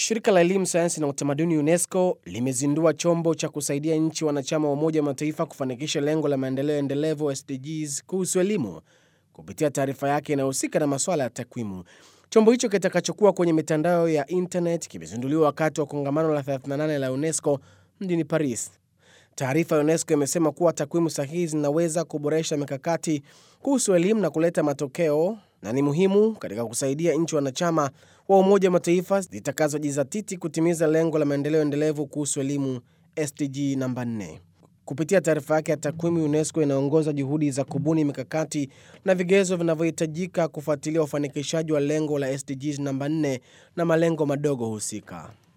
Shirika la elimu, sayansi na utamaduni UNESCO limezindua chombo cha kusaidia nchi wanachama wa Umoja wa Mataifa kufanikisha lengo la maendeleo endelevu SDGs kuhusu elimu kupitia taarifa yake inayohusika na masuala ya takwimu. Chombo hicho kitakachokuwa kwenye mitandao ya internet kimezinduliwa wakati wa kongamano la 38 la UNESCO mjini Paris. Taarifa ya UNESCO imesema kuwa takwimu sahihi zinaweza kuboresha mikakati kuhusu elimu na kuleta matokeo na ni muhimu katika kusaidia nchi wanachama wa Umoja wa Mataifa zitakazojizatiti kutimiza lengo la maendeleo endelevu kuhusu elimu SDG namba 4. Kupitia taarifa yake ya takwimu, UNESCO inaongoza juhudi za kubuni mikakati na vigezo vinavyohitajika kufuatilia ufanikishaji wa lengo la SDGs namba 4 na malengo madogo husika.